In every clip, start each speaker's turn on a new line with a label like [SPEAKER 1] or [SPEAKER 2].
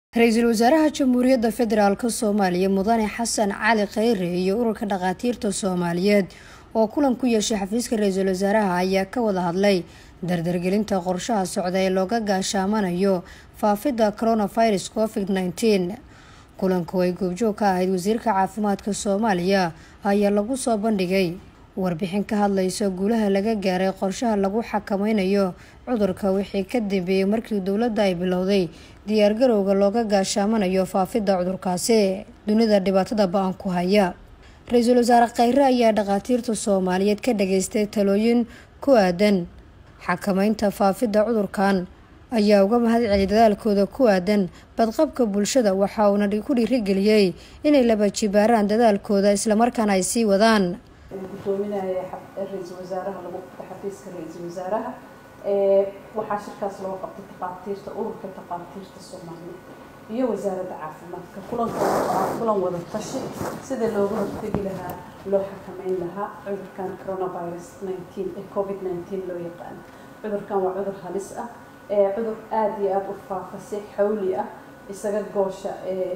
[SPEAKER 1] ra-iisul wasaaraha jamhuuriyadda federaalk soomaaliya mudane xasan cali kheyre iyo ururka dhakhaatiirta soomaaliyeed oo kulan ku yeeshay xafiiska ra-iisul wasaaraha ayaa ka wada hadlay dardargelinta qorshaha socda ee looga gaashaamanayo faafidda coronavirus covid nneteen kulanku ay goobjoog ka ahayd wasiirka caafimaadka soomaaliya ayaa lagu soo bandhigay warbixin ka hadlaysa guulaha laga gaaray qorshaha lagu xakameynayo cudurka wixii ka dambeeyey markii dowladda ay bilowday diyaargarowga looga gaashaamanayo faafidda cudurkaasi dunida dhibaatada ba-an ku haya ra-iisul wasaare kheyre ayaa dhakhaatiirta soomaaliyeed ka dhageystay talooyin ku aadan xakameynta faafidda cudurkan ayaa uga mahad celiyay dadaalkooda ku aadan badqabka bulshada waxa uuna ku dhiirigeliyey inay laba jibaaraan dadaalkooda islamarkaana ay sii wadaan
[SPEAKER 2] gudoominaya ra-iisul wasaaraha lagu xafiiska ra-iisul wasaaraha waxaa shirkaas loo qabtay takhaatiirta ururka takhaatiirta soomaaliya iyo wasaaradda caafimaadka kulanka kulan wada tashi sida looga hortegi lahaa loo xakameyn lahaa cudurkan coronavirus nineteen ee covid nineteen loo yaqaano cudurkan waa cudur halis ah cudur aada iyo aada u faafa si xawli ah isaga goosha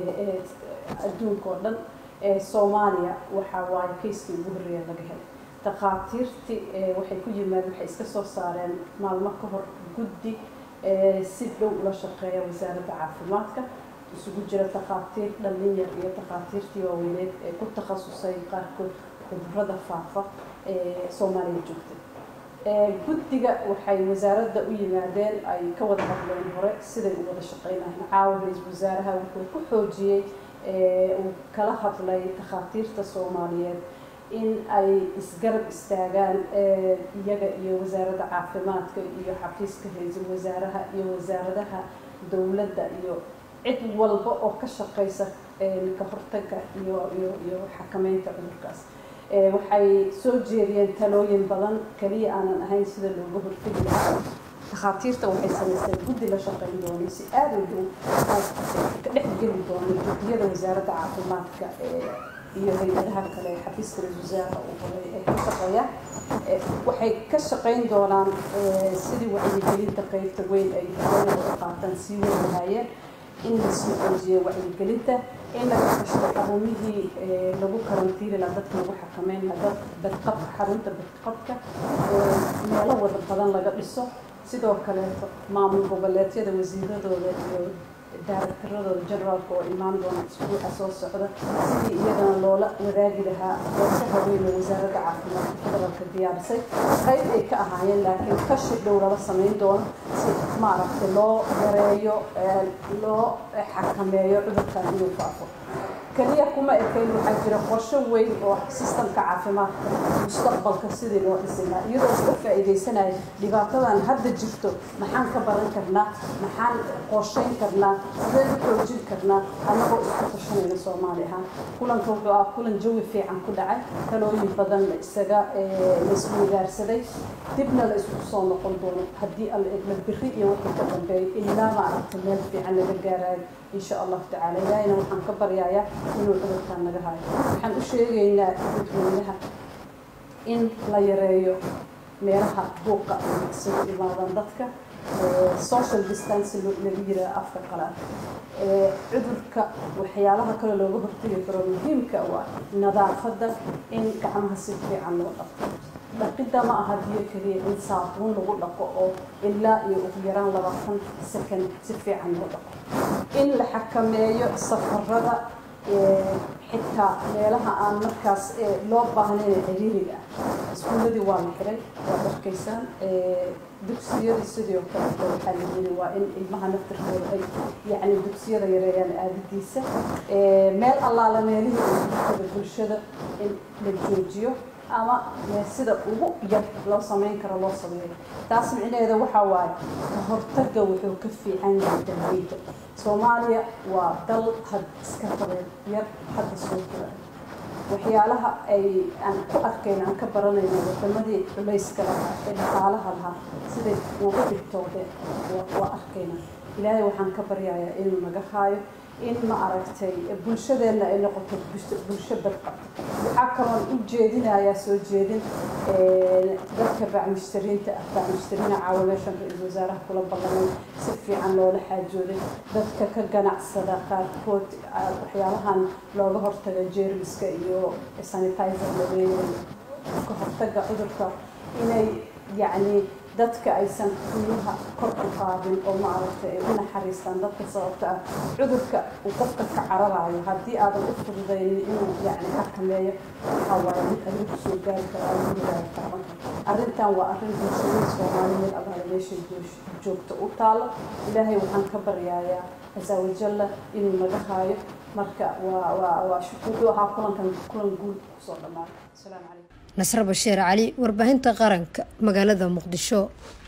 [SPEAKER 2] adduunka oo dhan soomaaliya waxaa waaye kayskii ugu horreeya laga helay takhaatiirtii waxay ku yimaadeen waxay iska soo saareen maalmo ka hor guddi si dhow ula shaqeeya wasaaradda caafimaadka isugu jira takhaatiir dhallin yar iyo takhaatiirtii waaweyneed ee ku takhasusay qaarkood cudurada faafa ee soomaaliya joogtay guddiga waxay wasaaradda u yimaadeen ay ka wada hadleen hore siday u wada shaqeynayen caawa ra-iisul wasaaraha wuxuu ku xoojiyey uu kala hadlay takhaatiirta soomaaliyeed in ay isgarab istaagaan iyaga iyo wasaaradda caafimaadka iyo xafiiska ra-iisul wasaaraha iyo wasaaradaha dowladda iyo cid walba oo ka shaqeysa ka hortaga iyo iyo iyo xakameynta cudurkaas waxay soo jeediyeen talooyin badan kaliya aanan ahayn sida looga hortegi lahaa takhaatiirta waxay samaysteen guddi la shaqeyn doona si aada u dhow ka dhexgeli doona guddiyada wasaaradda caafimaadka iyo hay-adaha kale xafiiska ra-isul wasaaraha uu horay ee ka shaqeeya waxay ka shaqeyn doonaan sidii wacyigelinta qeybta weyn ay haweenada qaataan sii wadi lahaayeen in lasii xoojiyo wacyigelinta in laga kashto xarumihii lagu karantiiri lahaa dadka lagu xakameyn lahaa dad badqabka xarunta badqabka meelo wada badan laga dhiso sidoo kaleeto maamul goboleedyada wasiiradooda iyo daaraktaradooda generaalka oo imaan doona isbuuca soo socda sidii iyagana loola wadaagi lahaa qorshaha weyn oo wasaaradda caafimaadka federaalka diyaarisay qayb ay ka ahaayeen laakiin kashi dhow lala sameyn doono si maaragtay loo yareeyo loo xakameeyo cudurkan inuu faafo kaliya kuma ekayn waxaa jira qorsho weyn oo sistamka caafimaadka mustaqbalka sidii loo dhisi lahaa iyadoo iska faa-iideysanaya dhibaatadan hadda jirto maxaan ka baran karnaa maxaan qorsheyn karnaa sideen u xoojin karnaa annagoo isku tashanayna soomaali ahaan kulanka wuxuu ah kulan jawi fiican ku dhacay talooyin badan la isaga laisweydaarsaday dibna la isku soo noqon doono haddii alla egla biri iyo wixii ka dambeeyo ilaa maaragta meel fiican laga gaarayo insha allahu tacaala ilaahina waxaan ka baryayaa inuu cudurkaan naga hayo waxaan u sheegaynaa dadweynaha in la yareeyo meelaha buuqa isugu imaadan dadka social distance lagu yiraa afka qalaad cudurka waxyaalaha kale looga hortegi karo muhiimka waa nadaafadda in gacmaha si fiican loo dhaqo dhaqidda ma aha biyo keliya in saabuun lagu dhaqo oo ilaa iyo ugu yaraan labaatan second si fiican loo dhaqo in la xakameeyo safarada xitaa meelaha aan markaas loo baahnayn ciriiriga ah iskuuladii waa la xiray waad arkaysaan dugsiyadii sidoo kale waxaa la yiri waa in ilmaha naftirkooda ay yacni dugsiyada yareeyaan aadadiisa meel allaala meelihii uada bulshada in la joojiyo ama sida ugu yar loo sameyn karo loo sameeyo taas micnaheeda waxaa waaye ka hortaga wuxuu ka fiican yahay dalweynta soomaaliya waa dal had iska qabeen yar hadda soo kula waxyaalaha ay aan ku arkayna aan ka baranayno wadamadii culayska lahaa ee dhaqaalaha lahaa siday uga dhigtoodeen waa arkayna ilaahay waxaan ka baryayaa inuu naga haayo in ma aragtay bulshadeenna ay noqoto bulsho badqabta waxaa kaloon u jeedinayaa soo jeedin dadka bacmushtariinta ah bacmushtariina caawa meeshan ra-iisul wasaaraha kula ballamay si fiican loola xaajooday dadka ka ganacsada qaarkood waxyaalahan looga hortaga jeermiska iyo sanitizer la leeyahay ka hortaga cudurka inay yacni dadka aysan qiimaha kor u qaadin oo maaragtay ay u naxariistaan dadka sababta ah cudurka uu qofka ka cararayo haddii aadan u fududaynin inuu yacni xakameeyo waxaa waaye mid adiga kusoo gaari kara aada u hagaagi kara marka arrintan waa arrin bulshadii soomaaliyeed abaala meeshay joogto u taalo ilaahay waxaan ka baryayaa casa wajalla inuu naga haayo marka waa waa waa wuxuu ahaa kulankan kulan guul kusoo dhamaaday asalaamu calaykum
[SPEAKER 1] nasre bashiir cali warbaahinta qaranka magaalada muqdisho